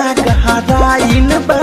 गहराइन बा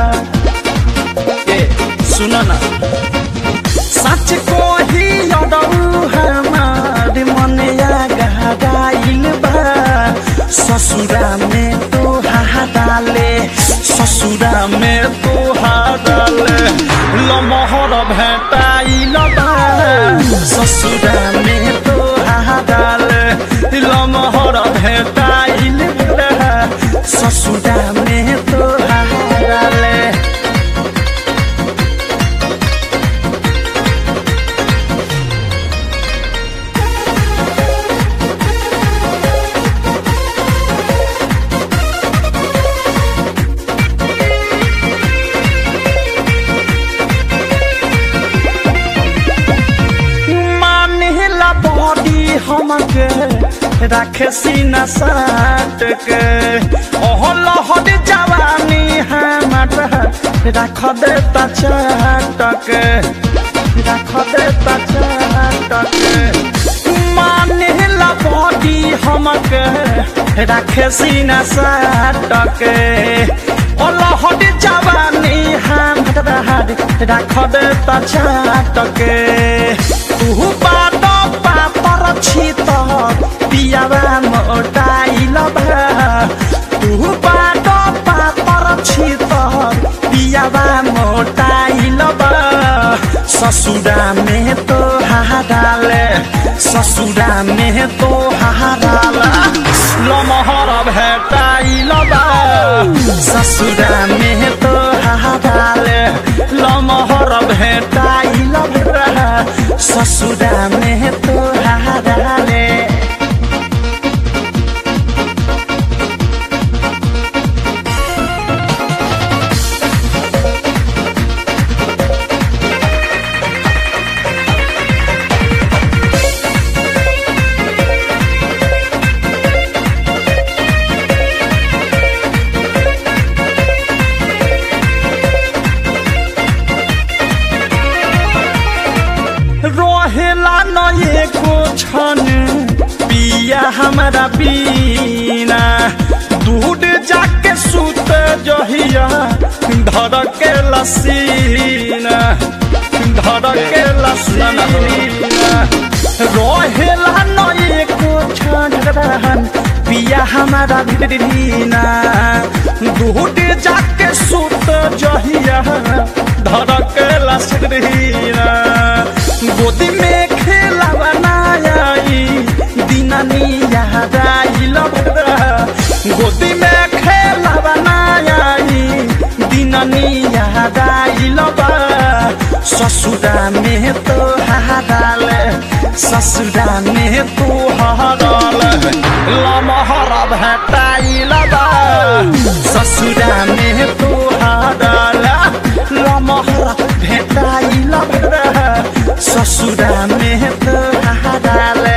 ए सुन ना सच को ही अडऊ हमार मनया गहराइन बा ससुरा में तो हाडाले ससुरा में तो हाडाले लमहर भेटाइल बा ससुरा में तो हाडाले लमहर भेटाइल बा ससुरा में तो हाडाले मानेला बॉडी हमके रखे सीना साट के ओह लहर जवानी हमर रख देता चाट के रख देता चाट के मानेला बॉडी हमके रखे सीना साट के ओ लहर जवानी हमर रख देता चाट के तू बात पापर छित पियावा मोटाइल तू बात पापर छित पियावा मोटाइल ससुरा में तो हाडाले ससुरा में तो हाडाला लमहर भेटाइल ससुरा में तो हाडाले लमहर भेटाइल ससुरा में तो हाडाले रहेला न एको छन पिया हमारा बीना दूध जाके सुत जहिया धर के लसीना धर के लसीना रहेला न एको छन पिया हमारा बीना दूध जाके सुत जहिया धर के लसीना गोदी में खेला बनाई दिनानी याद आइल गोदी में खेला बनाई दिनानी याद आइल ससुरा में तो हाडाल ससुरा में तो हाडाल लमहर भेटाइल ससुरा में तो हाडाल लमहर भेटाइल ससुरा में तो हाडाले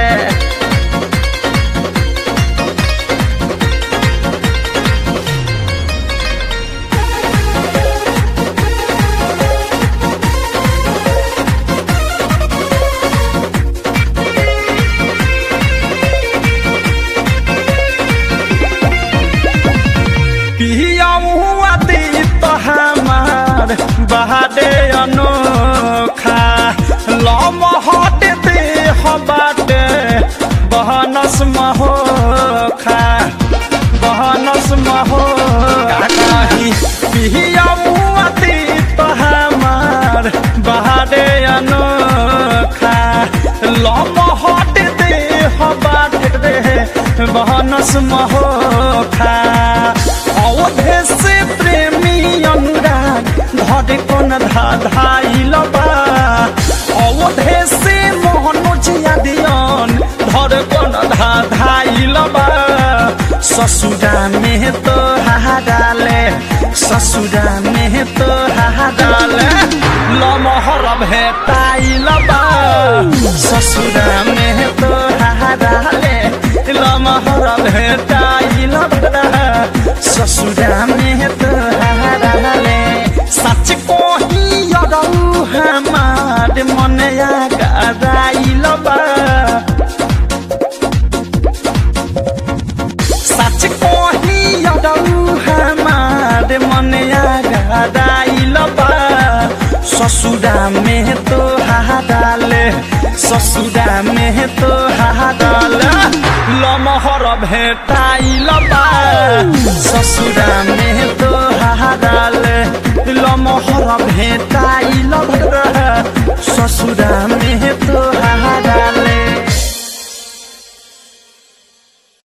पियाऊआ दी तो हमार बहादे अनोखा लमहट दे बाटे बहनस महोखा बहनस महो काही पियाऊआ दी तो हमार बहादे अनोखा लमहट दे बाटे बहनस महोखा अवधे से प्रेमी अनुराग धरे कोन धाधाइल बा अवधे से मोहनोज यादियन धरे कोन धाधाइल बा ससुरा में तो हाडाले ससुरा में तो हाडाले लमहर भेटाइल बा ससुरा में तो हाडाले लमहर भेटाइल बा ससुरा में तो हाडाले सच को ही यदौ हमार मन गराइल बा सच को ही यदौ हमार ससुरा में तो हाडाले ससुरा में तो हाडाले लमहर भेटाइल बा ससुरा में तो हाडाले लमहर भेटाइल बा ससुरा में तो हाडाले